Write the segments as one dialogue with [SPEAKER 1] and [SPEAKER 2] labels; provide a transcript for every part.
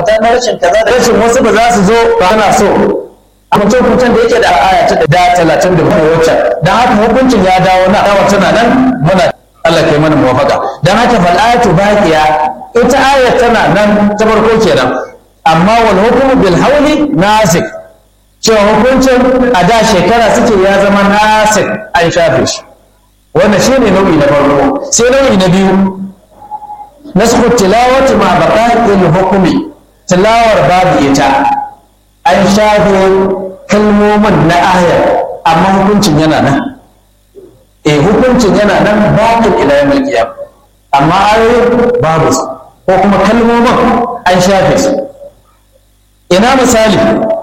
[SPEAKER 1] kaza na rashin kaza da rashin wasu ba za su zo ba na so a mutum kutan da yake da aya ta da talatin da kuma wacce don haka hukuncin ya dawo na dawa tana nan muna Allah kai mana muwafaka don haka fal'atu baqiya ita ayat tana nan ta farko kenan amma wal hukmu bil hawli nasik cewa hukuncin a da shekara suke ya zama nasik an shafe shi wannan shine nau'i na farko sai nau'i na biyu nasku tilawati ma baqa'il hukmi tilawar babu ita an shafe kalmomin na ayar amma hukuncin yana nan eh hukuncin yana nan bakin ila yawmil qiyam amma ayoyin babu su ko kuma kalmomin an shafe su ina misali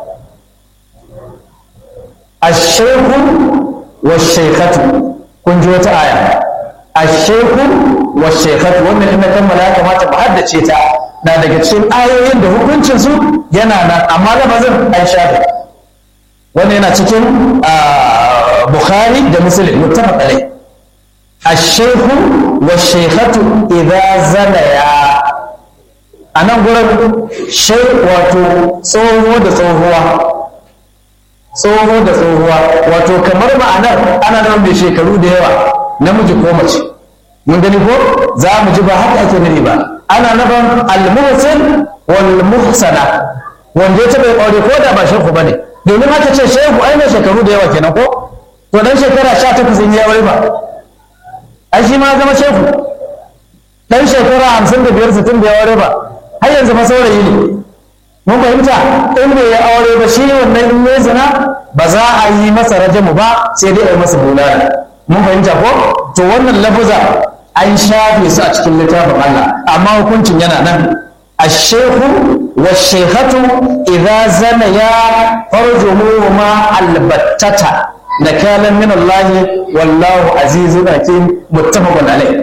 [SPEAKER 1] ash-shaykhu wash-shaykhatu kun ji wata aya ash-shaykhu wash-shaykhatu wannan ina kammala ya kamata mu haddace ta na daga cikin ayoyin da hukuncin su yana nan amma lafazin an shafe wannan yana cikin bukhari da muslim muttafaq alai ash-shaykhu wash-shaykhatu idza zanaya anan gurin shay wato tsoho da tsohuwa tsoho da tsohuwa wato kamar ma'anar ana nan mai shekaru da yawa namiji ko mace mun gani ko za mu ji ba haka ake nufi ba ana nufin al-muhsin wal muhsana wanda ya taɓa aure ko da ba shehu bane domin aka ce shehu ai mai shekaru da yawa kenan ko to dan shekara 18 in ya aure ba ai shi ma zama shehu dan shekara 55 60 da ya aure ba har yanzu ma saurayi ne mun fahimta in bai ya aure ba shi wannan in ya zina ba za a yi masa rajamu ba sai dai a yi masa bulala mun fahimta ko to wannan lafuza an shafe su a cikin littafin Allah amma hukuncin yana nan الشيخ والشيخة إذا زنيا فرجموهما البتة نكالا من الله والله عزيز حكيم متفق عليه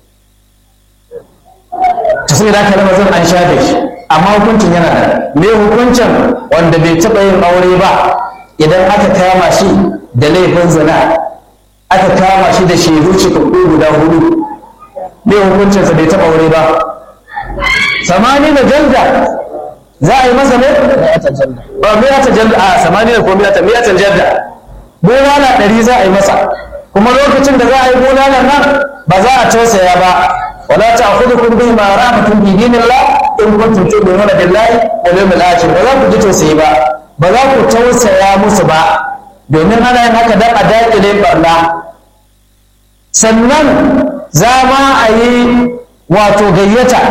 [SPEAKER 1] تصير هكا لما زن an shafe shi amma hukuncin yana da me hukuncin wanda bai taɓa yin aure ba idan aka kama shi da laifin zina aka kama shi da shaidu cikakku guda hudu me hukuncinsa bai taɓa aure ba samani da jalda za a yi masa ne? ba miyata jalda a samani da ko miyata miyatan jalda bulala ɗari za a yi masa kuma lokacin da za a yi bulala nan ba za a tausaya ba wala ta akudu kun bi ma rahmatun bi dinillah in kuntum tu'minuna billahi wal yawmil akhir ba za ku ji tausayi ba ba za ku tausaya musu ba domin ana yin haka dan a daƙile barna sannan za ma a yi wato gayyata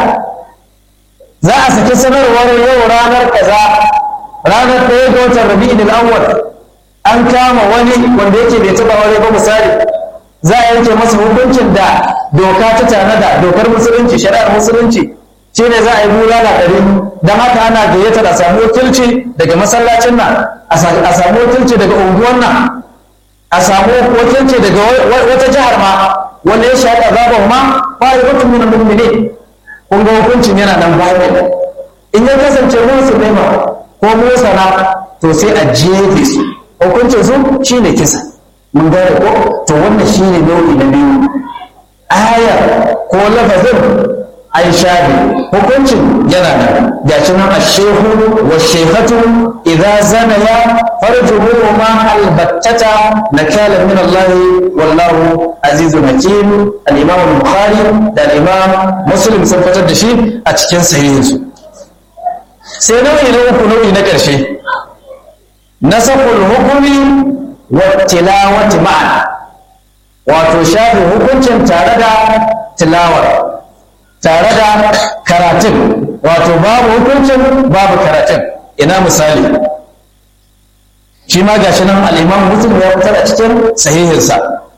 [SPEAKER 1] za a saki sanarwar yau ranar kaza ranar ɗaya ga watan rabi'in al'awwal an kama wani wanda yake bai taɓa aure ba misali za a yanke masa hukuncin da doka ta tanada dokar musulunci shari'ar musulunci shine za a yi bulala ɗari don haka ana gayyatar a samu wakilci daga masallacin nan a samu wakilci daga unguwan nan a samu wakilci daga wata jihar ma wanda ya shaɗa zaɓa ma fa'idatu min al-mu'minin kun ga hukuncin yana nan bayan in ya kasance musu nema ko musana to sai a jefe su hukuncin su shine kisa mun gane ko to wannan shine nau'i na biyu aya ko lafazin an shafe hukuncin yana nan gashi nan ashehu wa shehatu idza zanaya farjuhuma albattata nakala min Allah wallahu azizun hakim al-imam al-bukhari da al-imam muslim sun fitar da shi a cikin sahihinsu sai nau'i na uku nau'i na ƙarshe nasakul hukumi wa tilawati ma'an wato shafe hukuncin tare da tilawar tare da karatun wato babu hukuncin babu karatun ina misali shi ma gashi nan al'imam muslim ya fitar a cikin sahihinsa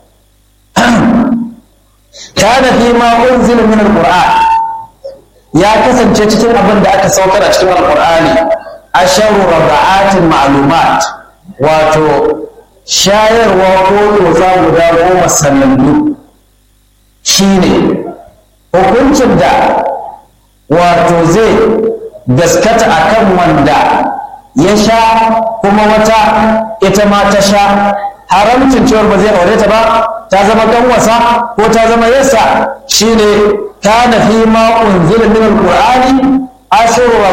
[SPEAKER 1] kana fi ma unzila min alquran ya kasance cikin abin da aka saukar a cikin alqur'ani asharu rabaatin ma'lumat wato shayarwa ko doza guda goma sanannu shine hukuncin da wato zai gaskata akan wanda ya sha kuma wata ita ma ta sha haramcin cewar ba zai aure ta ba ta zama kanwasa ko ta zama yasa shine kana fi ma unzila min alqur'ani ashru